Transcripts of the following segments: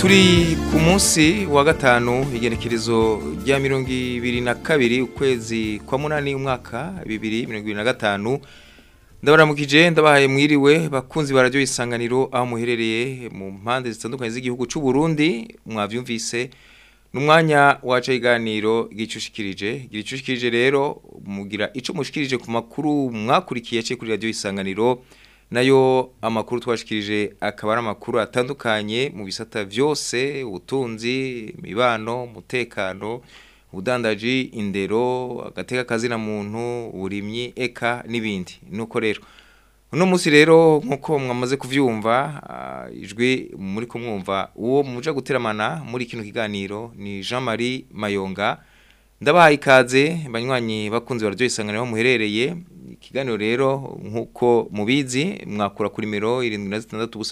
turi ku munsi wa gatanu igenekerezo rya mirongo ibiri na kabiri ukwezi kwa munani umwaka bibiri mirongo ibiri na gatanu ndabaramukije ndabahaye mwiriwe bakunzi bararyo isanganiro aho muherereye mu mpande zitandukanye z'igihugu cy'u Burundi mwavyumvise numwanya waca iganiro gicushikirije gicushikirije rero mugira ico mushikirije ku makuru mwakurikiye cye kuri radio isanganiro nayo amakuru twashikirije akaba ari amakuru atandukanye mu bisata vyose ubutunzi imibano umutekano ubudandaji indero agateka kazina muntu uburimyi eka n'ibindi nuko rero uno munsi rero nkuko mwamaze kuvyumva uh, ijwi muri kumwumva uwo muja guteramana muri kino kiganiro ni Jean-Marie Mayonga ndabahaye ikaze banywanyi bakunze bararyo isanganiro muherereye ikiganiro rero nkuko mubizi mwakura kuri nimero 76 ubusa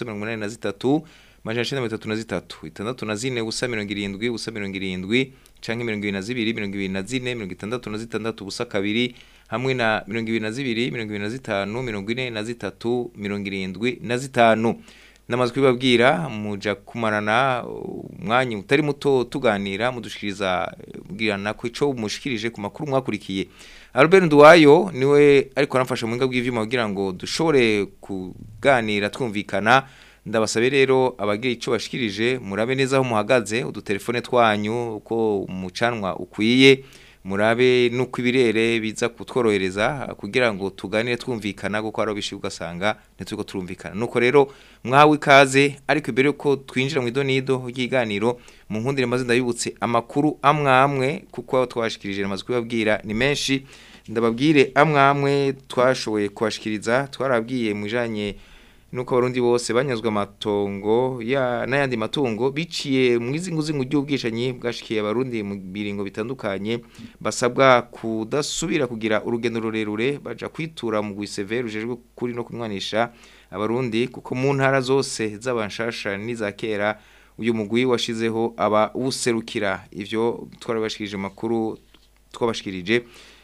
83 majana cenda mirongo itatu na zitatu itandatu na zine ubusa mirongo irindwi ubusa mirongo irindwi canke mirongo ibiri na zibiri mirongo ibiri na zine mirongo itandatu na zitandatu ubusa kabiri hamwe na mirongo ibiri na zibiri mirongo ibiri na zitanu mirongo ine na zitatu mirongo irindwi na zitanu namaze kubibabwira muja kumarana umwanya utari muto tuganira mudushikiriza bwirana ko ico mushikirije ku makuru mwakurikiye Albert Nduwayo niwe ariko aramfasha mu ngabwe y'ivyuma kugira ngo dushobore kuganira twumvikana ndabasabe rero abagira ico bashikirije murabe neza aho muhagaze udutelefone twanyu uko umucanwa ukwiye murabe nuko ibirere biza kutworohereza kugira ngo tuganire twumvikana kuko ari bishi ugasanga ntituko turumvikana nuko rero mwawe ikaze ariko imbere yuko twinjira mu idonido ry'iganiro mu nkundire maze ndabibutse amakuru amwe amwe kuko twashikirije namaze kubabwira ni menshi ndababwire amwe amwe twashoboye kubashikiriza twarabwiye mu bijanye nuko abarundi bose banyazwe amatongo ya n'ayandi matungo biciye mu izinguzingu ry'ubwishanyi bwashikiye abarundi mu biringo bitandukanye basabwa kudasubira kugira urugendo rurerure baja kwitura mu gwiseve rujejwe kuri no kunwanisha abarundi kuko mu ntara zose z'abanshasha n'iza kera uyu mugwi washizeho aba userukira ivyo twarabashikirije makuru twabashikirije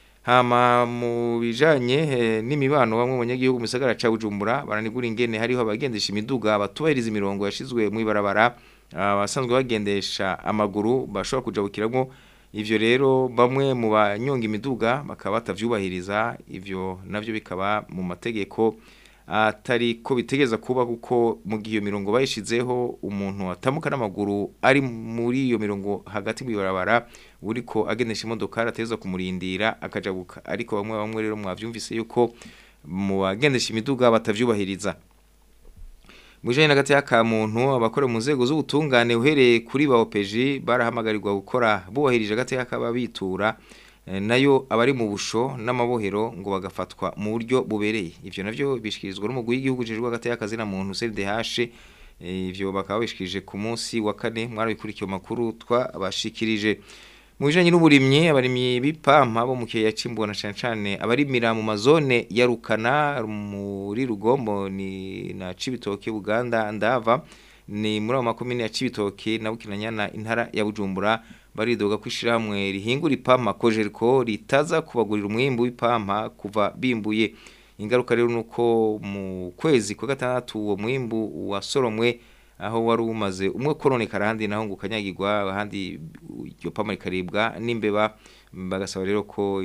hama mu bijanye n'imibano bamwe mu banyagihugu mu gisagara ca Bujumbura baranigura ingene hariho abagendesha imiduga abatubahiriza imirongo yashizwe mu ibarabara abasanzwe bagendesha amaguru bashobora kujabukiramo ivyo rero bamwe mu banyonga imiduga bakaba batavyubahiriza ivyo navyo bikaba mu mategeko atari ko bitegeza kuba kuko mu gihe iyo mirongo bayishizeho umuntu atamuka n'amaguru ari muri iyo mirongo hagati mu ibarabara uriko agendesha imodoka arateza kumurindira akajabuka ariko bamwe bamwe rero mwavyumvise yuko mu bagendesha imiduga batavyubahiriza Mujanye na gati yaka muntu abakora mu nzego z'ubutungane uhereye kuri ba OPG barahamagarirwa gukora bubahirije gati yaka babitura nayo abari mu busho n'amabohero ngo bagafatwa mu buryo bubereye ivyo navyo bishikirizwa n'umugwi w'igihugu jejwe hagati y'akazi na muntu CDH ivyo bakaba bishikirije ku munsi wa kane mwarabikurikiye makuru twabashikirije mu bijanye n'uburimyi abarimyi b'ipampa bo mu kiyaga cimbona cyane cyane abarimira mu mazone ya Rukana muri Rugombo ni na Cibitoke Buganda ndava ni muri abo makomine ya Cibitoke na Bukinanyana intara ya Bujumbura baridoga kwishirahamwe rihingura ipampa kojeriko ritaza kubagurira umwimbu w'ipampa kuva bimbuye ingaruka rero nuko mu kwezi kwa gatandatu uwo mwimbu wasoromwe aho wari umaze umwe koronekara ahandi naho ngo ukanyagirwa ahandi iryo pampa rikaribwa n'imbeba bagasaba rero ko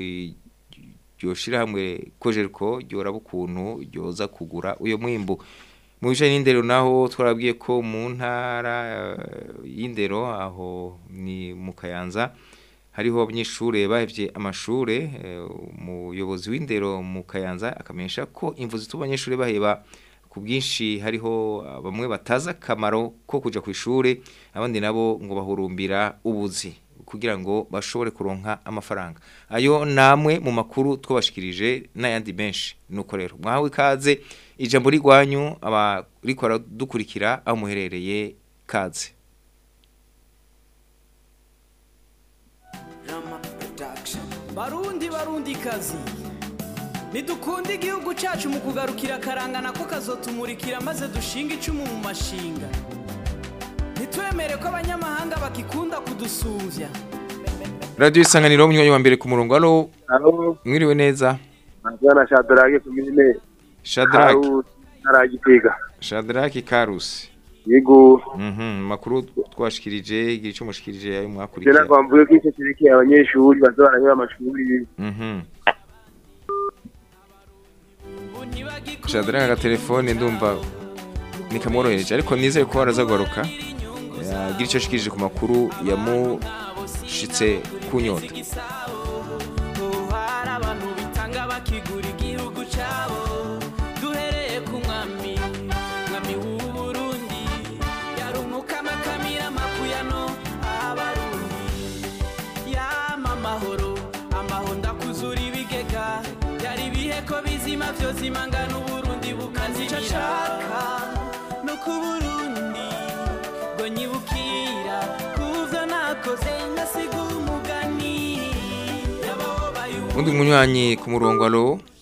iryo shirahamwe kojeriko ryoraba ukuntu ryoza kugura uyo mwimbu mu bijanye n'indero naho twarabwiye ko mu ntara y'indero aho ni mu kayanza hariho abanyeshure bahevye amashure umuyobozi w'indero mu kayanza akamenyesha ko imvu zituma abanyeshure baheba ku bwinshi hariho bamwe bataza akamaro ko kuja ku ishure abandi nabo ngo bahurumbira ubuzi kugira ngo bashobore kuronka amafaranga ayo namwe mu makuru twabashikirije n'ayandi menshi nuko rero mwahawe ikaze ijambo rigwanyu abariko baradukurikira aho muherereye kaze barundi barundi kazi ntidukunde igihugu cyacu mu kugarukira akarangana ko kazotumurikira maze dushinga icumu mu mashinga ntitwemere ko abanyamahanga bakikunda kudusumbya radio isanganiro umunywanyi wa mbere ku murongo alo Halo, mwiriwe neza Bwana Shadrake kumine Shadrack Haragitega. Shadrack Karusi Yego, mhm makuru twashikirije igira ico mushikirije ayo Je mwakurikiye nagombuye ko icyo kirekeye abanyeshuri baza baraheba amashuri Mhm. Shadra agatelefone ndumva nikamworohereje ariko nizeye ko araza kugaruka agira icyo ashikirije ku makuru yamushitse kunyota hari abantu bitanga bakigura igihugu cyabo duhereye ku mwami mwami w'u Burundi yarumukama kamira makuyano abarundi yama amahoro amahoro ndakuzura ibigega yari ibihe ko bizima byose imangana uburundi bukazira shaka no ku burundi ngo nyibukira kuvyo nakoze ngasiga umugani yababaye undi munywanyi ku murongo alo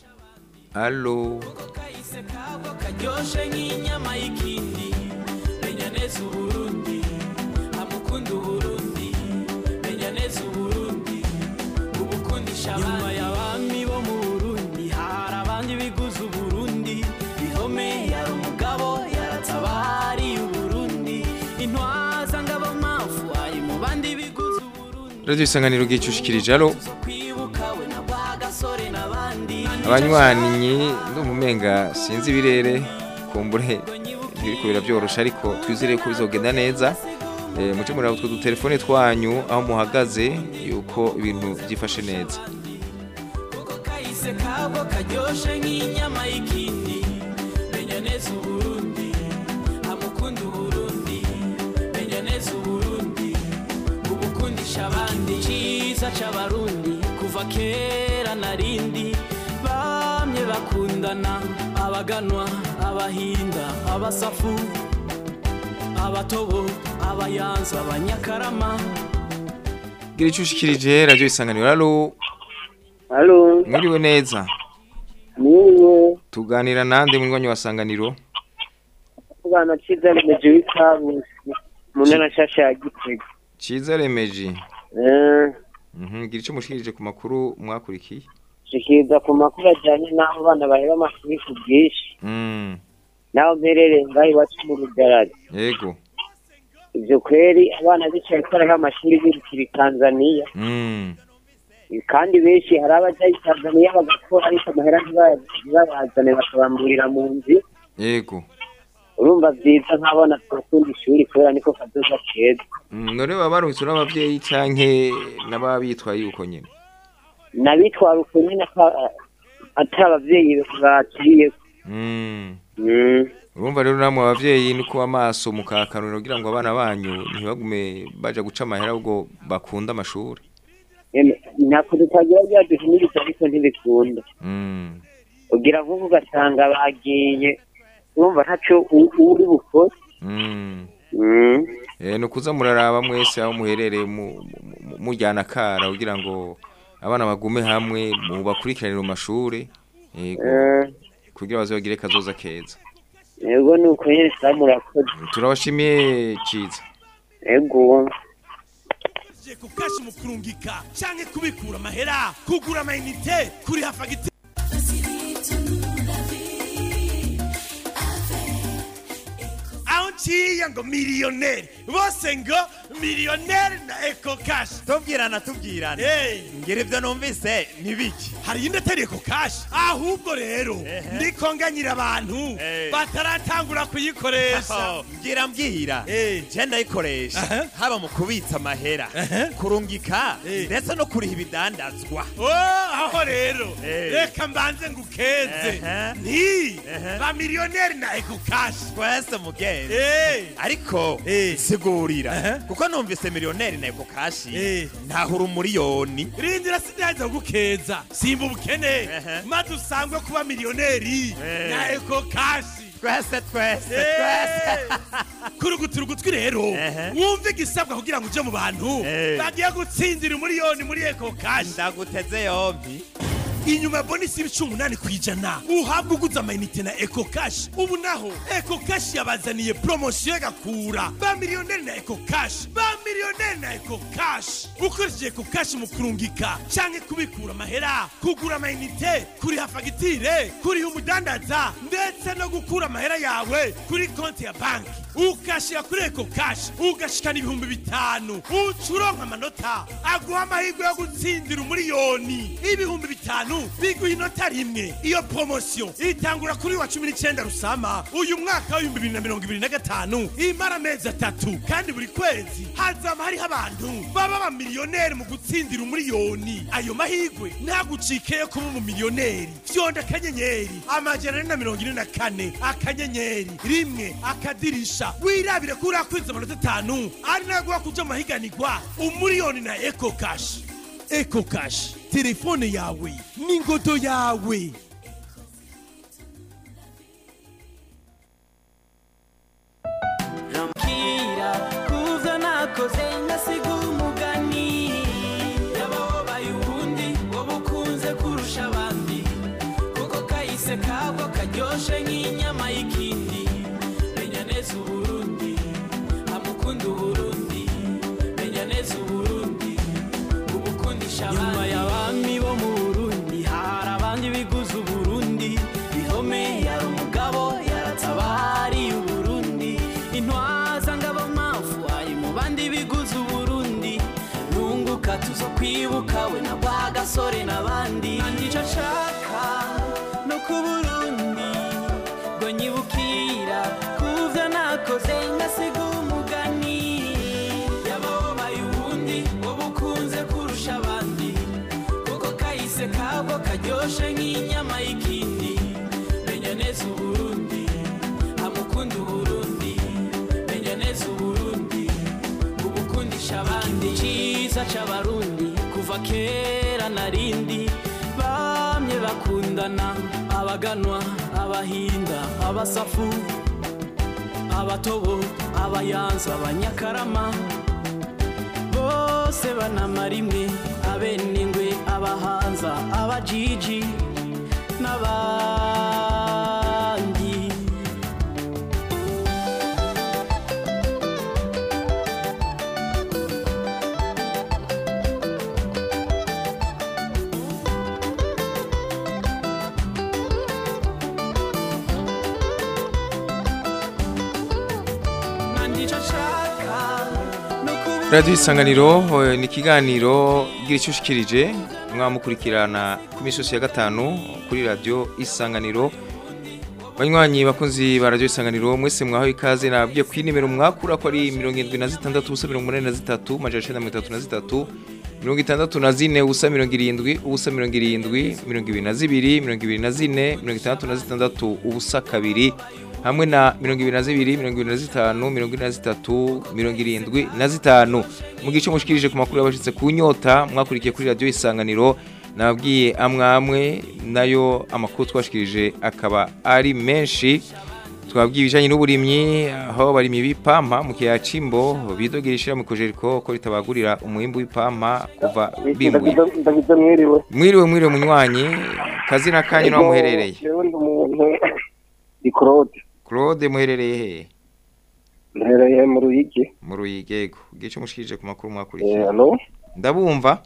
alo kahise kabwo karyoshe nk'inyama y'ikindi menya neza uburundi amukunda uburundi menya neza uburundi ubukundisha nyuma y'abami bo mu burundi hari abandi biguze uburundi bihome yari umugabo yaratabariye uburundi intwaza ngabo mpamvu ari mu bandi biguze uburundi radio isanganiro gicushikirije alo zo kwibuka we na rwagasore n'abandi abanywanyi ndumva umenga sinzi ibirere kumbure ntibiriko birabyorosha ariko twizere ko bizogenda neza Eh, muce muri utwo dutelefone twanyu aho muhagaze yuko ibintu byifashe neza kuko kahise kabwo karyoshe nk'inyama y'ikindi menya neza uburundi amukunda uburundi menya neza uburundi ubukundisha abandi cyiza c'abarundi kuva kera narindi bamye bakundana abaganwa abahinda abasafu abatobo abayanza abanyakarama gira icyo ushikirije radio isanganiro alo halo mwiriwe neza niwe tuganira nande munywanyi wa sanganiro bwana cyiza remeje w'ikabusi mu ntara nshasha ya gitega ciza remeji Eh, Mhm, gira icyo mushikirije ku makuru mwakurikiye shikiriza ku makuru ajyanye n'aho abana baheba amashuri ku bwinshi Mm, n'aho mperereye ngaho iwacu mu rugarari yego ibyo kweri abana bicaye ko bariho amashuri birukira i tanzaniya Mm, kandi benshi hari abajya i tanzaniya bagakora ariko amahera ntibaya- ntibayazane bakabamburira mu nzu yego urumva byiza nk'abana twakunda ishuri kubera niko kazoza keza Mm, none baba baruhitse n'abavyeyi canke n'ababitwaye yuko nyene nabitwara uko nyine ata- atari ababyeyi baciye Mm, Mm. urumva rero namwe abavyeyi ni kuba amaso mukakanura kugira ngo abana banyu ntibagume baja guca amahera ahubwo bakunda amashuri Eme, ntako tutagira byaduhimiriza ariko ntibikunda Mm, ugira nk'uko ugasanga bagiye urumva ntaco u- uri bukore mm. Mm. Eh, ni ukuza muraraba mwese aho muherereye mu- mu- mu- mujyana akara kugira ngo abana bagume hamwe mubakurikiranire mu mashuri yego Eh, kugira bazogire kazoza keza yego ni uko nyine sa murakoze turabashimiye ciza yego Je kukashi mu kurungika canke kubikura amahera kugura amayinite kuriha fagitire aho nciye ngo miliyoneri bose ngo miliyoneri na eko kashi tubwirana tubwirana Hey. ngira ibyo numvise ntibiki hari iyindi atari eko kashi ahubwo rero Ehe. ndiko nganyira abantu Eh. bataratangura kuyikoresha ngira mbwira Eh. je ndayikoresha Aha. haba mu kubitsa amahera Aha. kurungika Eh. ndetse no kuriha ibidandazwa Oh, aho rero Eh. reka mbanze ngukeze Ehe. nti Ehe. ba miliyoneri na eko kashi twese mugenzi Eh. ariko Eh. sigurira Aha. kuko numvise miliyoneri na eko kashi Eh. ntahura umuriyoni rindira sindaza gukeza simba ubukene Ehe. maze usangwe kuba miliyoneri Eh. na eko kashi twese twese twese kurugutura ugutwi rero Ehe. wumve igisabwa kugira ngo uje mu bantu Eh. bagiye gutsindira umuriyoni muri eko kashi ndaguteze yompi inyuma ya bonisi y'ibice umunani ku ijana uhabwa uguze amayinite na eko kashi ubu naho eko kashi yabazaniye poromosiyo y'agakura ba miliyoneri na eko kashi ba miliyoneri na eko kashi ukoresheje eko kashi mu kurungika canke kubikura amahera kugura amayinite kuriha fagitire kuriha umudandaza ndetse no gukura amahera yawe kuri konti ya banki ukashira kuri eko kashi ugashikana ibihumbi bitanu uca uronka amanota aguha amahirwe yo gutsindira umuriyoni ibihumbi bitanu biguha inota rimwe iyo poromosiyo itangura kuri wa cumi n'icyenda rusama uyu mwaka w'ibihumbi bibiri na mirongo ibiri na gatanu imara amezi atatu kandi buri kwezi hazaba hariho abantu baba abamiliyoneri mu gutsindira umuriyoni ayo mahirwe ntagucike yo kuba umumiliyoneri fyonda akanyenyeri amajana ane na mirongo ine na kane akanyenyeri rimwe akadirisha wirabire ko urakwiza amanota atanu ari naguha kuja mu mahiganirwa umuriyoni na eko kashi eko kashi telefone yawe n'ingodo yawe kira kuvyo nakoze ngasiga umugani yababaye ubundi wowe ukunze kurusha abandi kuko kahise kabwo karyoshe nk'inyama y'ikindi menya neza uburundi amukunda uburundi menya neza uburundi ubukundisha abandi nyuma y'abami bo mu burundi hari abandi biguze uburundi bihome yari umugabo yaratabariye uburundi intwaza ngabo mpamvu ari mu bandi biguze uburundi nunguka tuzo kwibuka we na bwa gasore n'abandi icyo nshaka no ku burundi ngo nyibukira kuvyo nakoze ngasiga umugani yababaye ubundi wowe ukunze kurusha abandi kuko kahise kabwo karyoshe nk'inyama y'ikindi menya neza uburundi amukunda uburundi menya neza uburundi ubukundisha abandi cyiza c'abarundi kuva kera narindi bamye bakundana abaganwa abahinda abasafu abatobo abayanza abanyakarama bose banamara imwe abenengwe abahanza abajiji n'abandi nandico nshaka no kubu radiyo isanganiro eh, ni ikiganiro gira icyo ushikirije mwamukurikirana ku minsi yose ya gatanu kuri radiyo isanganiro banywanyi bakunzi ba radiyo isanganiro mwese mwaho ikaze nababwiye ko inimero mwakura ko ari mirongo irindwi na zitandatu ubusa mirongo umunani na zitatu majana icenda mirongo itatu na zitatu mirongo itandatu na zine ubusa mirongo irindwi ubusa mirongo irindwi mirongo ibiri na zibiri mirongo ibiri na zine mirongo itandatu na zitandatu ubusa kabiri hamwe na mirongo ibiri na zibiri mirongo ibiri na zitanu mirongo ine na zitatu mirongo irindwi na zitanu mu gice mushikirije ku makuru yabashitse ku nyota mwakurikiye kuri radiyo isanganiro nababwiye amwe amwe nayo amakuru twashikirije akaba ari menshi twabwiye ibijanye n'uburimyi aho barimye bipampa mu kiyaya c'imbo bidogera ishira mu kojeriko ko ritabagurira umwimbu w'ipampa kuva bimbuye ndagize mwiriwe mwiriwe mwiriwe munywanyi kazina kanyu naho muherereye jewe ndi umuntu di claude claude muherereye hehe mpereye mu ruyigi mu ruyigego gice mushikirije ku makuru Eh, mwakurikiye hano ndabumva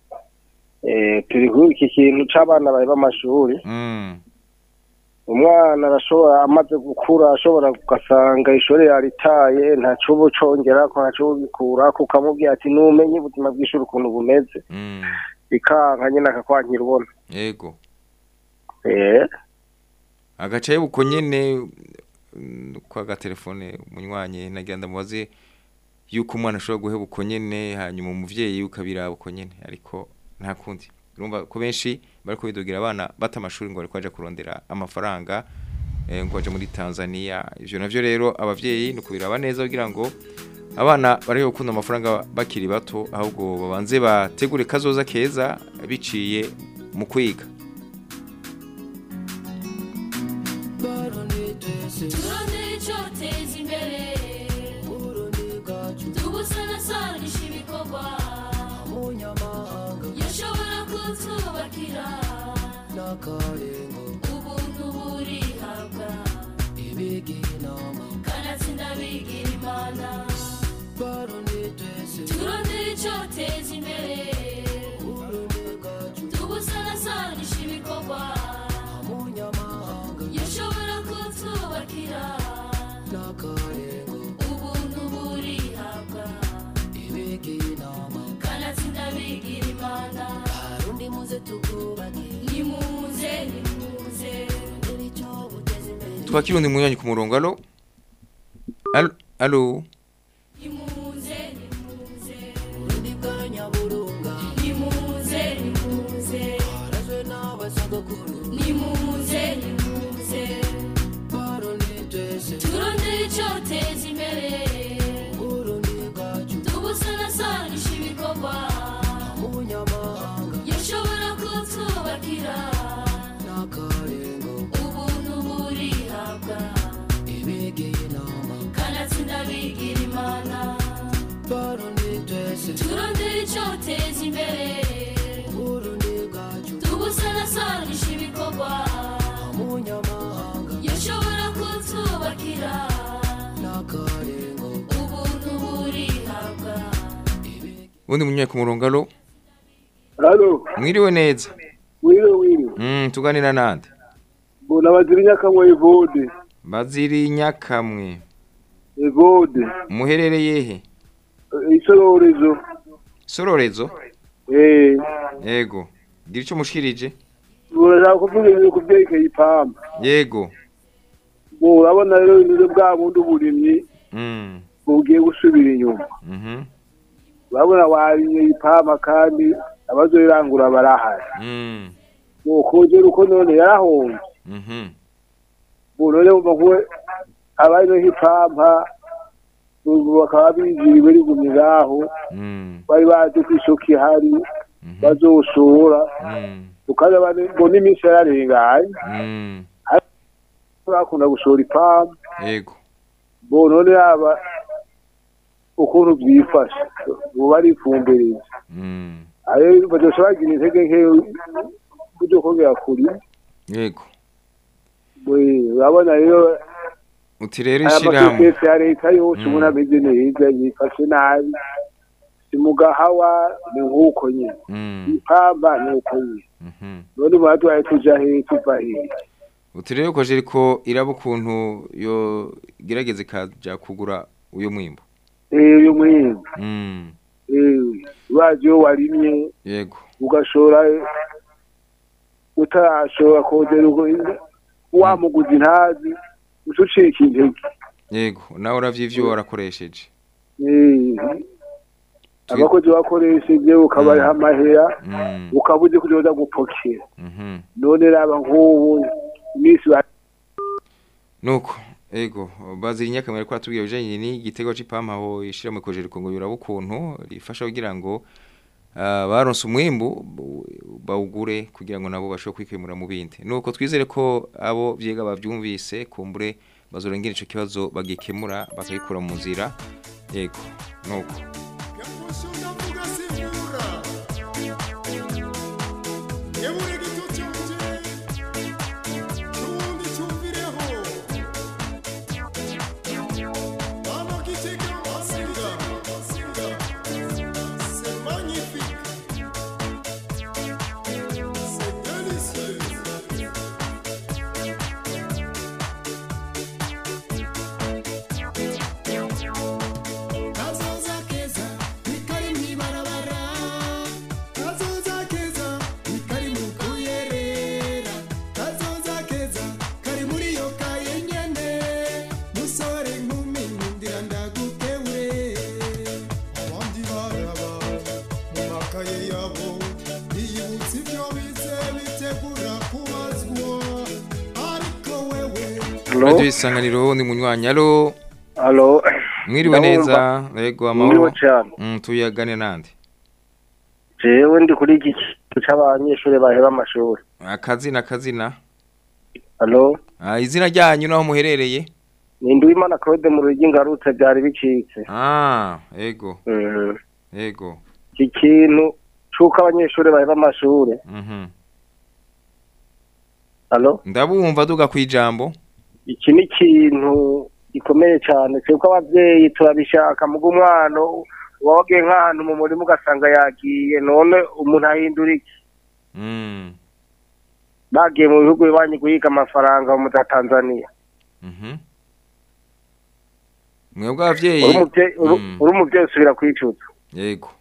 eh, turi kuri iki kintu c'abana bari b'amashuri mm. umwana arashobora amaze gukura ashobora ugasanga ishuri yaritaye ntaco uba ucongerako ntaco uba ubikurako ukamubwira ati numenye ubuzima bw'ishuri ukuntu bumeze Mm. bikanka nyene akakwankira ubona yego eh agacaye buko nyene mm, kwa gatelefone munywanyi nagira ndamubaze yuko umwana ashobora guheba uko nyene hanyuma umuvyeyi ukabiraba uko nyene ariko nta kundi urumva ko benshi bariko bidogira abana bata amashuri ngo bariko baja kurondera amafaranga eh, ngo baje muri Tanzania ivyo navyo rero abavyeyi ni kubiraba neza kugira ngo abana bari gukunda amafaranga bakiri bato ahubwo babanze bategure kazoza keza biciye mu kwiga turondere icyoteza imbere tugusanasanisha ibikorwa yashobora kutwubakira ubuntu burihabwa kanatsinda bigira imana turondere icyoteza imbere tubusanasanisha ibikorwa yashobora kutwubakira ubuntu burihabwa kanatsinda bigira imana nimuze nimuze twakira undi munywanyi ku murongo alo alo alo nimuze nimuze nimuze nimuze nimuze nimuze turondere icyoteza imbere tubusanasanisha ibikorwa yashobora kutwubakira ubuntu burihabwa kanatsinda bigira imana turondere icyoteza imbere tubusanasanisha ibikorwa yashobora kutwubakira ubuntu burihabwa undi munywanyi ku murongo alo halo mwiriwe neza wiriwe wiriwe mm, tuganira nande mbona bazira inyakamwe evode baziri nyakamwe evode muherereye he isororezo sororezo eh yego gira icyo mushikirije urashaka kuvuga ibintu ku byerekeye ipamba yego Bo, urabona rero ibintu bwa bundi uburimyi mm. bugiye gusubira inyuma mhm urabona warimye ipamba kandi abazorirangura barahari mm. ukongera uko none yarahomye mhm ubu none wumva kuwe abariho ipampa ubu bakaba biziriwe rigumye ngaho mm. bari bazi ko isoko ihari mhm bazoshora mm. ukaza mbona iminsi yararenganye mm. bakunda gushora ipampa yego bo none yaba ukuntu byifashe ubu barifumbereza mm. ayo bazoshobora bagira intege nkeyo kujya kongera kuri yego urabona rero uti rero aya ishyirahamwe masosiyete ya leta yose Mm. ubona ameze neza yifashe nabi si mu gahawa ni nk'uko nyine mm. ipamba ni uko nyine mhm none ubu tubaye tuja hehe tuva hehe uti rero ko jeriko iraba ukuntu yo gerageza ikaja kugura uyo mwimbo eh uyu mwimbu mm. eh urazi iyo warimye yego ugashora utarashobora kongera ubwo wamuguzi ntazi uca ucika intege yego nawe uravye ivyo warakoresheje Eh, abakozi bakoresheje ukabariha amahera mm. ukaba uzi kuja uza gupokera mhm none raba nk'ubu iminsi ba- nuko ego bazira inyakamwe ariko atubwiye bijanye n'igitego c'ipampa aho ishira mu kojeriko ngo yuraba ukuntu rifasha kugira ngo ah, baronse umwimbu bu- bawugure kugira ngo nabo bashobore kwikemura mu bindi nuko twizere ko abo vyega bavyumvise kumbure bazorengera ico kibazo bagikemura bakabikura mu nzira yego nuko kazoza keza nikari mwibarabara kazoza keza nikari mu kuyerera kazoza keza kari muri yo kaye nyene musore nkumi nkundira ndagukewe abandi baraba mu makaye yabo biyibutsa ibyo bize bitegura kubazwa ariko wewe radio isanganiro ni munywanyi alo Alo, mwiriwe Ndabumva. neza yego mwiriwe amahoro cyane mm, tuyagane nande jewe ndi kuri iki kigo c'abanyeshuri baheba amashuri akazina akazina alo ah, izina ryanyu naho muherereye ni Nduwimana Claude mu rugi ngarutse byari bicitse ah yego Mhm. yego iki kintu c'uko abanyeshuri baheba amashuri mhm Halo? ndabumva duga kwijambo iki ni ikintu gikomeye cyane twebwe ababyeyi turabishaka muga umwana uba wagiye nk'ahantu mu murima ugasanga yagiye none umuntu ahindura iki Mm. bagiye mu bihugu bibanyi guhiga amafaranga mu za tanzania Mhm. mwebwe abavyeyi uri umuvyeyi- uri- Mm. uri umuvyeyi usubira kwicuza yego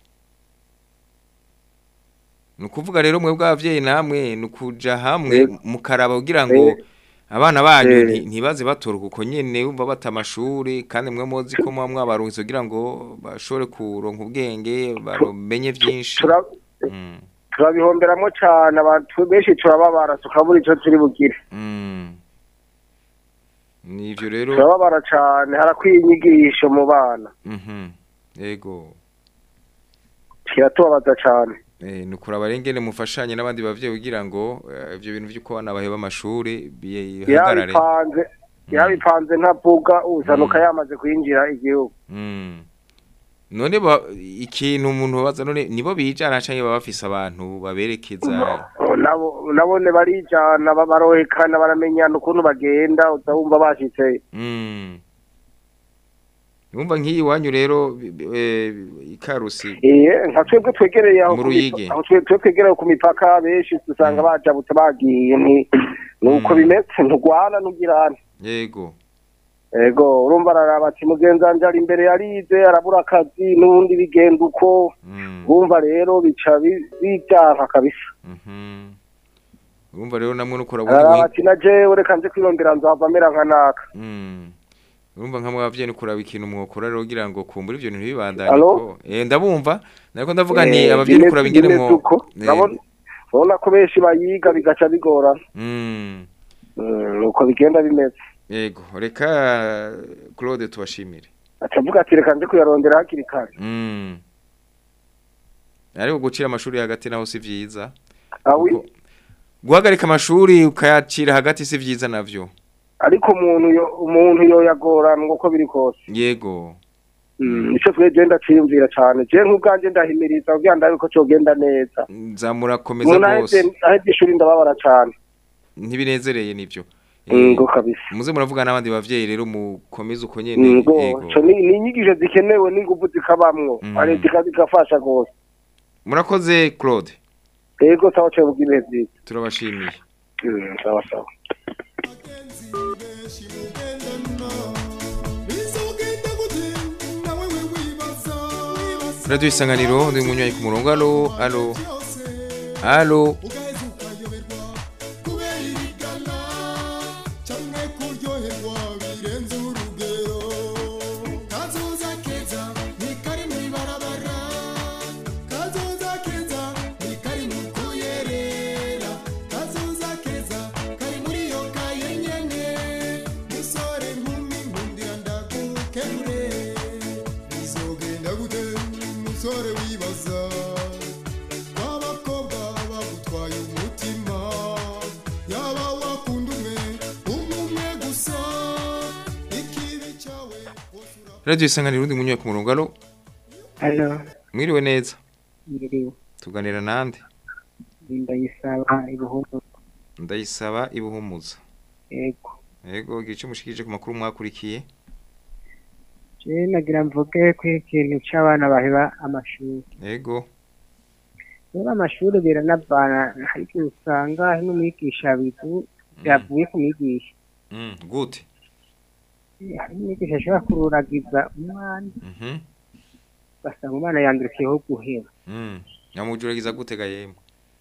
ni ukuvuga rero mwebwe abavyeyi namwe ni ukuja hamwe Yego. mukaraba kugira ngo Eh. abana banyu Eh. nti- ntibaze batoroka uko nyene bumva bata amashuri kandi mwe muzi ko muba mwabarungitse kugira ngo bashobore kuronka ubwenge bamenye vyinshi Tura- Mm. turabihomberamo cyane abantu benshi turababara tukabura icyo turi bugire Mm. nivyo rero turababara cyane harakwiye inyigisho mu bana Mhm. yego kiratubabaza cyane Eh, ni ukuraba rero ingene mufashanye n'abandi bavyeyi kugira ngo eh, ivyo bintu vy'uko abana baheba amashuri bihagarare yabipanze yabipanze ntavuga uzanuka yamaze kwinjira igihugu Mm. none ba- ikintu umuntu baza none nibo bijana canke baba bafise abantu baberekeza nabo nabone barijana ba- barohekana baramenyana ukuntu bagenda uza wumva bashitse Mm. Numva nk'iyi wanyu rero bi- bi- eh, ikarusi iye nka twebwe twegereye aho Mu ku Ruyigi. mipa- aho twe- twe twegereye ku mipaka benshi dusanga bajabutse bagiye ni nuko Mm. bimeze ntugwana ntugirane yego ego urumva araraba ati mugenzi wanje ari imbere yarize arabura akazi n'ubundi bigenda uko Mm. urumva rero bica bi- bijyanka kabisa Mhm. urumva rero namwe nukora araraba buri ati na jewe reka nze kwirondera nzava amera nka naka Mm. urumva nka mwabavyeyi ni kuraba ikintu mwokora rero kugira ngo kumbura ivyo bintu bibandanye Alo? ko eh ndabumva nariko ndavuga nti Eh, abavyeyi ni bimeze- kuraba ingene bimeze mwo uko. Eh, Urabona urabona ko benshi bayiga bigaca bigorana mm. Mm, nuko bigenda bimeze yego reka Claude tubashimire atavuga ati reka nze kuyarondera hakiri kare Mm. ariko gucira amashuri hagati naho si vyiza awi Kuko- guhagarika amashuri ukayacira hagati si vyiza navyo ariko umuntu yo umuntu yo yagoranwa uko biri kose yego Mm, nico twe je ndaciyumvira cane je nk'ubwanje ndahimiriza kugira ndabe ko cogenda neza nzamurakomeza umuntu aheze rwose aheze ishuri ndababara cane ntibinezereye nivyo Mm, ngo kabisa muze muravuga n'abandi bavyeyi rero mukomeze uko nyene ngo yego co ni ni inyigisho zikenewe n'inguvu zikabamwo Mm. ari zikafasha rwose murakoze Claude ego sawa cyo bw'ibihe byiza turabashimiye Mm, sawa sawa benshi mugendana bizogenda gute nawe we wibaza wibaza radio isanganiro ndi munywayi ku murongo alo alo byose alo ugaheza ukayoberwa kubera irigana canke kuryoherwa birenze urugero kazoza keza ni kari mw'ibarabara kazoza keza ni kari mu kuyerera kazoza keza kari muri iyo kaye nyene musore nkumi nkundira ndagukemure bizogenda gute musore wibaza w'abakobwa bagutwaye umutima yaba wakunda umwe umwe gusa ikibi cyawe wose ura- radio isanganiro ndi munywayi ku murongo alo Halo, mwiriwe neza yiriwe. tuganira nande Ndayisaba ibuhumu. ndayisaba ibuhumuza Yego. yego gice mushikije ku makuru mwakurikiye Je nagira mvuge ko ikintu c'abana baheba amashuri. yego Rero amashuri biranavana hari igihe usanga hari n'umwigisha bivu yavuye kumwigisha. Mm, gute Eh, Hari umwigisha ashobora kururagiza umwana Mhm. ugasanga umwana yandukiyeho guheba. Mm. Nyamujuragiza gute ga yemwe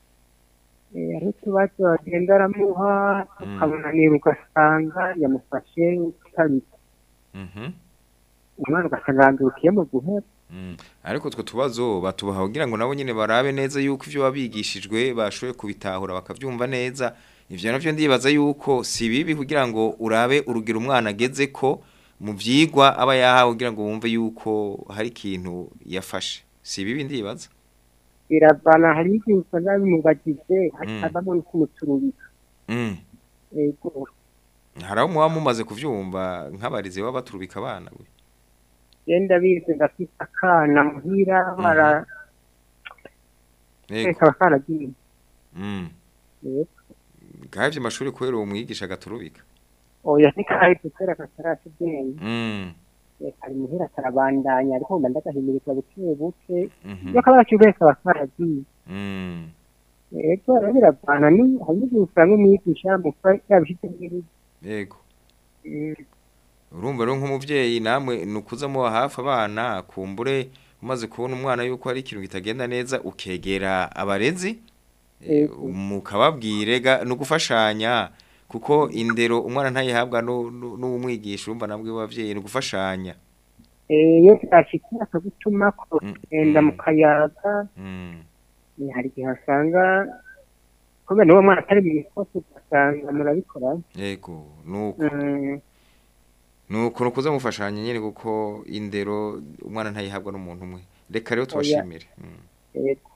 Eh, Hari utubazo agenda aramuha ukabona niba ugasanga yamufashe utabita. Mhm. Umwana ugasanga yandukiye mu guheba. Mm. Ariko twe tubazo batubaha kugira ngo nabo nyene barabe neza yuko ivyo babigishijwe bashoboye kubitahura bakavyumva neza ivyo navyo ndibaza yuko si bibi kugira ngo urabe urugero umwana ageze ko mu vyigwa aba yahawe kugira ngo wumve yuko hari ikintu yafashe si bibi ndibaza biravana hari igihe usanga bimubagize Mm. hakavamo no kumuturubika mm. yego hari aho muba mumaze kuvyumva nk'abarizi baba baturubika abana we genda bize ndafite akana muhira bara yego kaba karagiye mm. yego gahevye amashuri kubera uwo mwigisha agaturubika oya ntikahise kubera katarasi ubwenge mm reka ari muhira karabandanya ariko mba ndagahimiriza buke buke mhm iyo kaba yaciye wese aba karagiye mm ego rero biravana ni hari n'igihe usanga umwigisha mufa yabishyize muri yego urumva rero nk'umuvyeyi namwe nukuza muba hafi abana kumbure umaze kubona umwana yuko hari ikintu kitagenda neza ukegera abarezi eh, Yego. mukababwire ga no gufashanya kuko indero umwana ntayihabwa nu- nu- n'umwigisha urumva nabwo abavyeyi no gufashanya iyo byashyikiye akagutuma ko Mm, genda mm. mu kayaga mm. eh, hari igihe usanga kubera n'uwo mwana atari mu ikosi ugasanga murabikora yego nuko Mm, nuko nukuza mufashanya nyene kuko indero umwana ntayihabwa n'umuntu umwe reka rero tubashimire Mm. yego.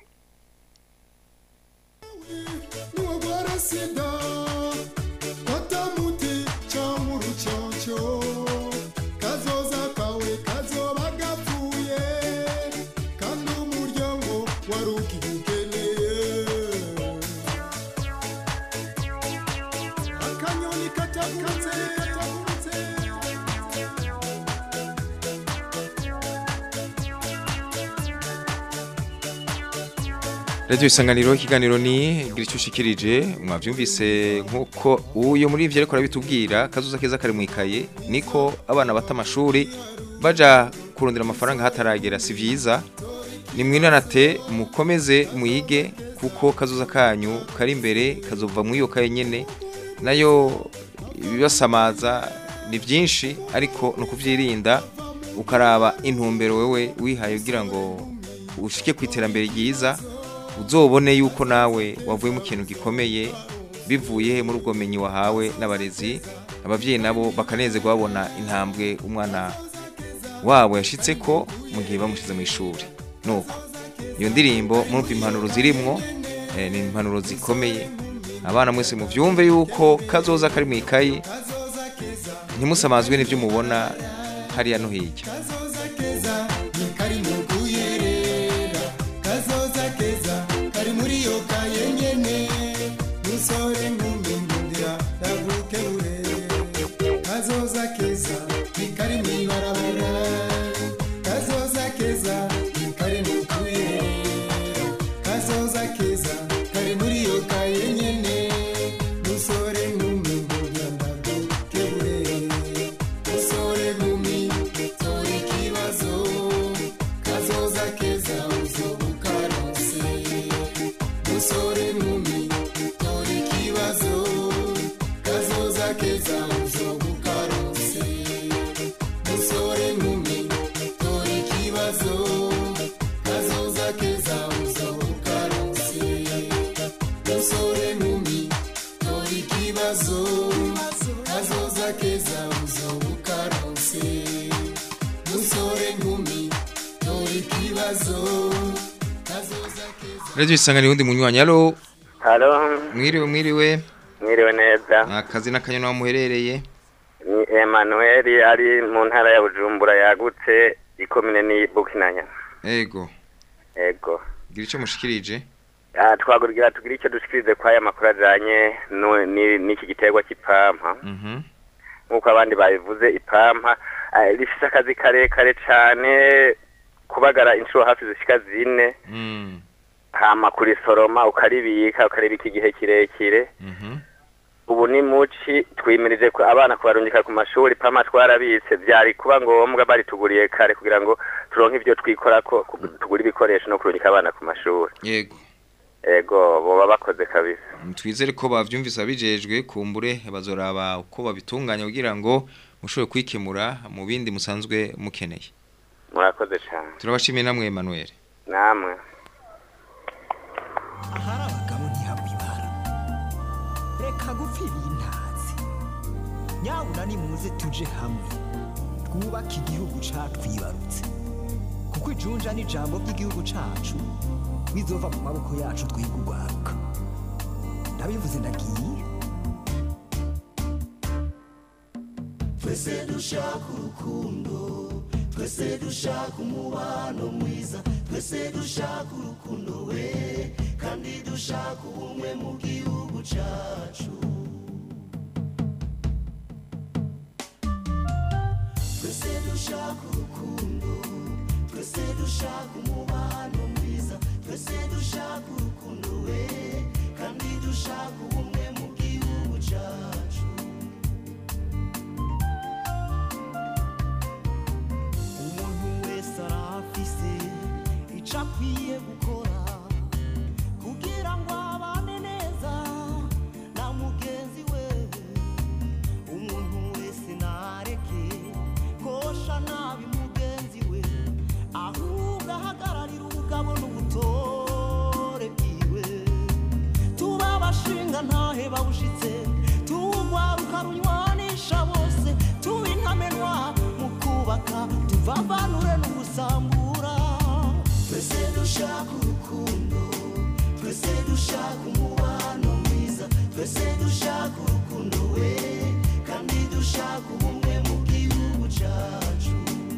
nuwagwara sida fata muti cyangwa urucocyo kazoza kawe kazoba gapfuye kandi umuryango wari ukiwukeneye akanyoni katagurutse katagurutse Radio isanganiro ikiganiro ni gira icyo ushikirije mwavyumvise nkuko uyo muri ivyo ariko arabitubwira kazuza keza kari mwikaye niko abana bata amashuri baja kurondera amafaranga hataragera si vyiza ni mwinanate mukomeze muyige kuko kazuza kanyu kari imbere kazova mu iyo kaye nyene nayo ibibasamaza ni byinshi ariko no kuvyirinda ukaraba intumbero wewe wihaye kugira ngo ushike ku iterambere ryiza uzobone yuko nawe wavuye mu kintu gikomeye bivuye muri ubwo bumenyi wahawe n'abarezi ababyeyi nabo bakanezerwa babona intambwe umwana wabo yashitse ko mu gihe bamushize mu ishuri nuko iyo ndirimbo murumva impanuro zirimwo eh, ni impanuro zikomeye abana mwese muvyumve yuko kazoza kari mu ikayi ntimusamazwe n'ibyo mubona hariya no hirya kazoza keza ni kari mu kuyerera kazoza keza kari muri iyo kaye nyene musore nkumi ndundira ndavuke burere kazoza keza ni kari mu ibarabara kazoza keza ni kari mu kuyerera kazoza keza kari muri iyo kaye nyene musore nkumi ndundira ndavuke burere musore nkumi tora ikibazo kazoza keza uzobukarose musore nkumi tora ikibazo kazoza keza uzobukarose musore nkumi tora ikibazo kazoza keza uzobukarose musore nkumi tora ikibazo kazoza keza uzobukarose musore nkumi tora ikibazo kazoza keza Radio isanganiro undi munywanyi alo Halo, mwiriwe mwiriwe mwiriwe neza. akazi n'akanyana aho muherereye Ni Emmanuel ari mu ntara ya Bujumbura yagutse ikomine ni Bukinanya. ego Ego. gira icyo mushikirije Ah twagurira tugira icyo dushikirize kwa aya makuru ajanye nu- ni- n'iki giterwa c'ipampa. mhm Nkuko abandi babivuze ipampa ah, rifise akazi karekare cane kubagara inshuro hafi zishika zine mm hama kurisoroma ukaribika ukaribika igihe kirekire mhm ubu ni muci twimirije ko abana kubarungika ku mashuri pama twarabitse byari kuba ngombwa bari tuguriye kare kugira ngo turonke ibyo twikora ko ku- tugura ibikoresho no kurungika abana ku mashuri yego ego boba bakoze kabisa twizere ko bavyumvise abijejwe kumbure bazoraba uko babitunganya kugira ngo mushobore kwikemura mu bindi musanzwe mukeneye murakoze cyane turabashimiye namwe Emmanuel namwe ahari abagabo ntihabwa ibara reka gupfira intazi nyabuna nimuze tuje hamwe twubake igihugu catwibarutse kuko ijunja n'ijambo ry'igihugu cacu bizova mu maboko yacu twiga urwaruka ndabivuze ndagiye twese dushaka urukundo twese dushaka umubano mwiza twese dushaka urukundo we kandi dushaka ubumwe mu gihugu cyacu dushaka umubano mwiza twese dushaka urukundo we kandi dushaka ubumwe mu gihugu cyacu umuntu wese arafise icyo akwiye gukora kugira ngo abane neza na mugenzi we umuntu wese ntareke kosha nabi mugenzi we ahubwo ahagararira ubugabo n'ubutore bwiwe tuba abashinga ntahe bawushitse tuwugwaruka runywanisha bose tuba intamenwa mu kubaka tuvavanure n'ugusambura twese dushaka urukundo twese dushaka umubano mwiza twese dushaka urukundo we kandi dushaka ubumwe mu gihugu cyacu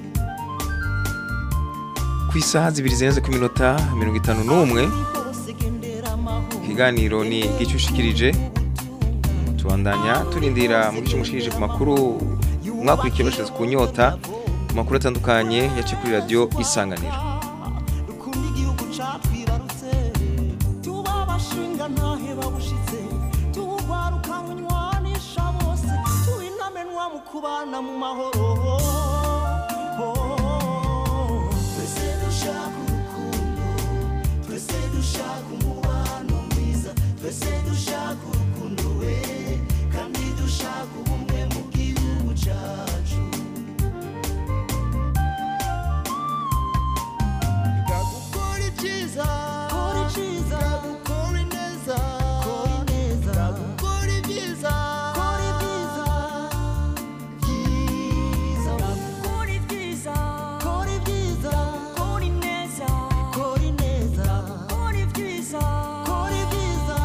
ku isaha zibiri zirenze ku minota mirongo itanu n'umwe ikiganiro ni gicushikirije tubandanya turindira muri cyo mushikirije ku makuru mwakurikiye bashize ku nyota ku makuru atandukanye yaciye kuri radiyo isanganiro dukunda igihugu catwibarutse tuba abashinga ntahe bawushitse tuwugwaruka runywanisha bose tuba intamenwa mu kubana mu mahoro twese dushaka urukundo twese dushaka umubano mwiza twese dushaka urukundo we kandi dushaka ubumwe mu gihugu cyacu gukora ibyiza kora iciza gukora ineza kora ineza gukora ibyiza kora ibyiza byiza kora ibyiza kora ibyiza kora ineza kora ineza kora ibyiza kora ibyiza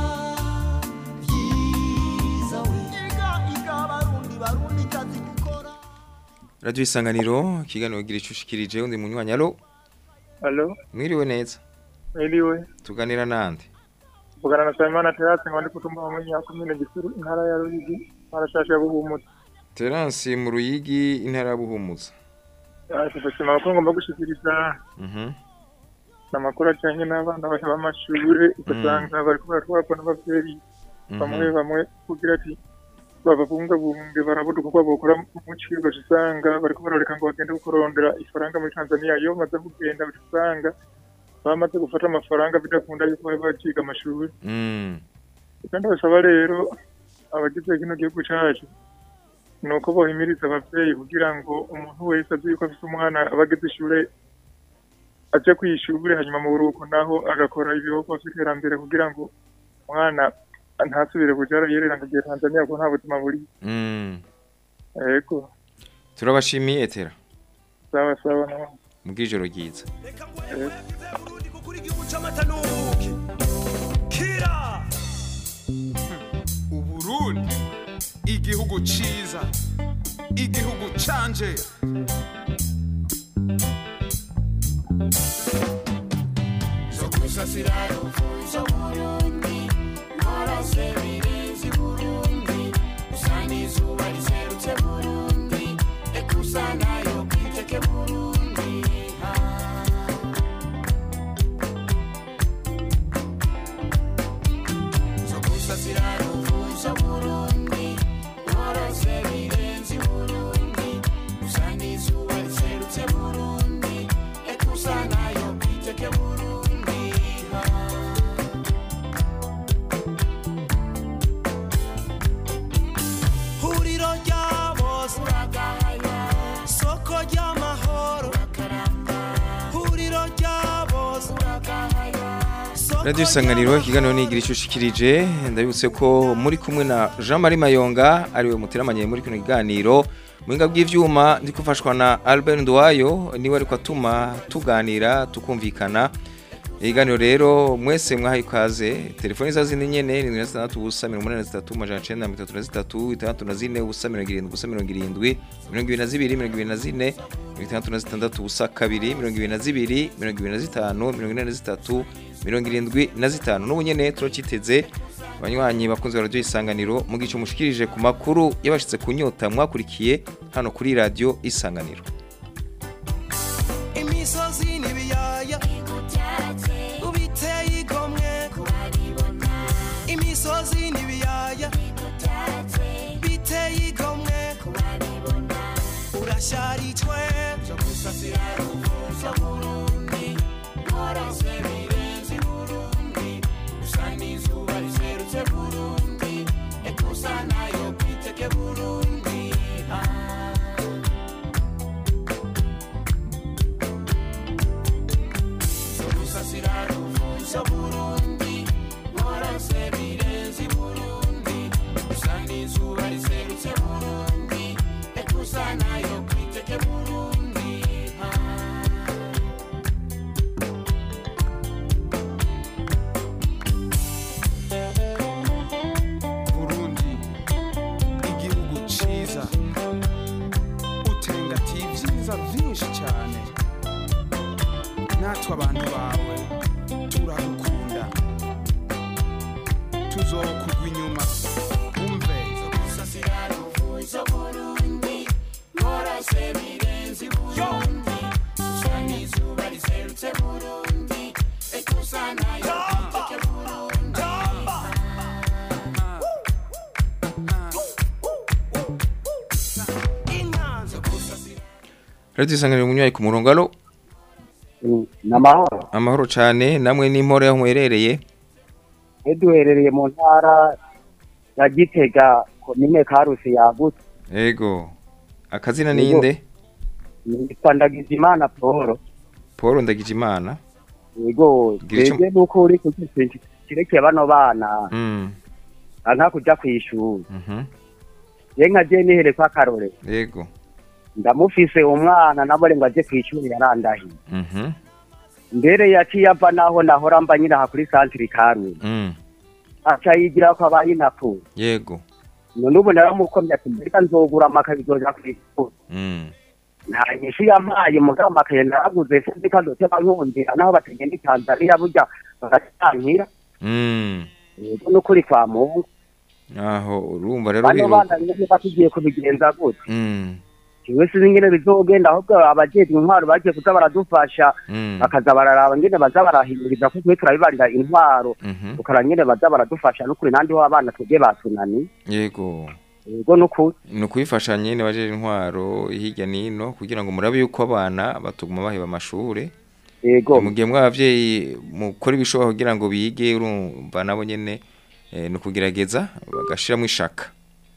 byiza we iga iga barundi barundi kazi gukora radiyo isanganiro ikiganiro gira icushikirije undi munywanyi alo Alo, mwiriwe neza mwiriwe. tuganira nande Vugana na Sabimana Terasi ngo ndi kutumba mu ya komine Gisuru intara ya Ruyigi, arashasha ya Buhumutse. terance mu ruyigi intara ya buhumuza Ashifashima ko ngomba gushikiriza Mhm. amakuru ajanye n'abana basha b'amashure ugasanga bariko baratwarwa n'abavyeyi bamwe Mhm. bamwe kugira ati bababungabunge barabuda kuko bokora mu cigwa usanga bariko barareka ngo bagende kurondera ifaranga muri Tanzania iyo bamaze kugenda usanga bamaze gufata amafaranga bidakunda yuko bari baciga amashuri Mm. kandi basaba rero abagize kino gihugu cacu ni uko bohimiriza abavyeyi kugira ngo umuntu wese azi yuko afise umwana aba ageze ishure aje kw'ishure hanyuma mu buruhuko naho agakora ibikorwa vy'iterambere kugira ngo umwana ntasubire kuja yerera ngo igihe Tanzania ko nta buzima buri Mm. yego turabashimiye tera sawa sawa nawe mubw'ijoro ryiza cy'amatanuki kira uburundi igihugu ciza igihugu canje zo gusasira ruvuzo burundi mporose birenze burundi usa n'izuba riserutse burundi ekusa nayo kwiteke burundi zo gusasira ruvuzo burundi mporose birenze burundi usa n'izuba riserutse burundi ekusa nayo kwiteke burundi huriro rya bose soko ry'amahoro huriro rya bose radiyo isanganiro ikiganiro ni igira icushikirije ndabibutse ko muri kumwe na jean marie mayonga ariwe muteramanye muri kino kiganiro muhinga bw'ivyuma ndi gufashwa na albert nduwayo niwe ariko atuma tuganira tukumvikana ikiganiro rero mwese mwahaye ikaze telefoni za zindi nyene ni mirongo itandatu ubusa mirongo umunani na zitatu amajana icenda mirongo itatu na zitatu itandatu na zine ubusa mirongo irindwi ubusa mirongo irindwi mirongo ibiri na zibiri mirongo ibiri na zine mirongo itandatu na zitandatu ubusa kabiri mirongo ibiri na zibiri mirongo ibiri na zitanu mirongo ine na zitatu mirongo irindwi na zitanu n'ubu nyene turaciteze abanywanyi bakunze ba radiyo isanganiro mu gice mushikirije ku makuru yabashitse ku nyota mwakurikiye hano kuri radiyo isanganiro imisozi n'ibiyaga vyiza burundi warose birenze burundi usa n'izuba riserutse burundi ekusa nayo kwiteke burundi ah. Sogusasira ruvuza burundi warose birenze burundi usa n'izuba riserutse burundi ekusa nayo kwiteke burundi ah. burundi igihugu ciza utengatiye ibyiza byinshi cyane natwe abantu bawe turagukunda tuzokugwa inyuma umve Sogusasira ruvuza burundi warose birenze burundi usa n'izuba riserutse burundi ekusa nayo kwiteke burundi Radio isanganiro munywayi ku murongo alo ni amahoro amahoro cyane namwe n'impore aho muherereye iyo duherereye mu ntara ya gitega komine karusi yagutse ego akazina ninde nitwa ndagizimana paul paul ndagijimana yego Gira ico- twebwe nuko uri kugisinzi kirekeye bano bana mm nta kuja kw'ishuri mhm je nka je nihereko akarore ego ndamufise umwana nabore ngo aje kw'ishuri yarandahiye mhm mbere yaciye ava naho nahora mba nyiraha kuri santiri karusi mm aca yigira ko abaye inapfuye yego none ubu naramukomye ati mbega nzogura amakaye bizoja kw'ishuri mm nta nyishu yampaye mugabo amakaye naraguze sinzi ko azoteba nkundira naho batagenda i tanzaniya burya bagacankira mm yego n'ukuri kwa mungu aho urumva rero bano biru bana nyene batugiye kubigenza gute mm kiwe sinzi ingene bizogenda ahubwo abajejwe intwaro bagiye kuza baradufasha mm bakaza bararaba ngene baza barahimiriza ko twe turabibarira intwaro mhm tukara nyene baza baradufasha n'ukuri nandi ho abana twebwe batunani yego yego n'ukuri ni ukuyifasha nyine bajeje intwaro hirya n'ino kugira ngo murabe yuko abana batuguma baheba amashure yego mu gihe mw'abavyeyi mukora ibishoboka kugira ngo bige urumva nabo nyene eh, ni ukugerageza bagashiramo ishaka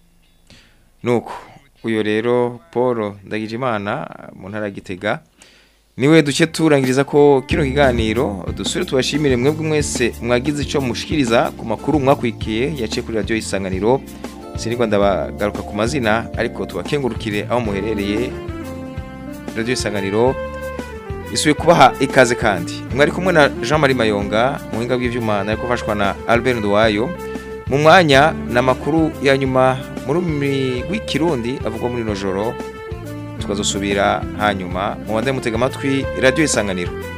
nuko uyo rero paul ndagijimana mu ntara ya gitega niwe duce turangiriza ko kino kiganiro dusubire tubashimire mwebwe mwese mwagize icyo mushikiriza ku makuru mwakwikiye yaciye kuri radiyo isanganiro sinigwa ndabagaruka ku mazina ariko tubakengurukire aho muherereye radiyo isanganiro isubiye kubaha ikaze kandi mwari kumwe na jean marie mayonga mu buhinga bw'ibyuma nari gufashwa na albert nduwayo mu mwanya ni amakuru ya nyuma mu rurimi rw'ikirundi avugwa muri ino joro tukazosubira hanyuma mu bande mutega amatwi radiyo isanganiro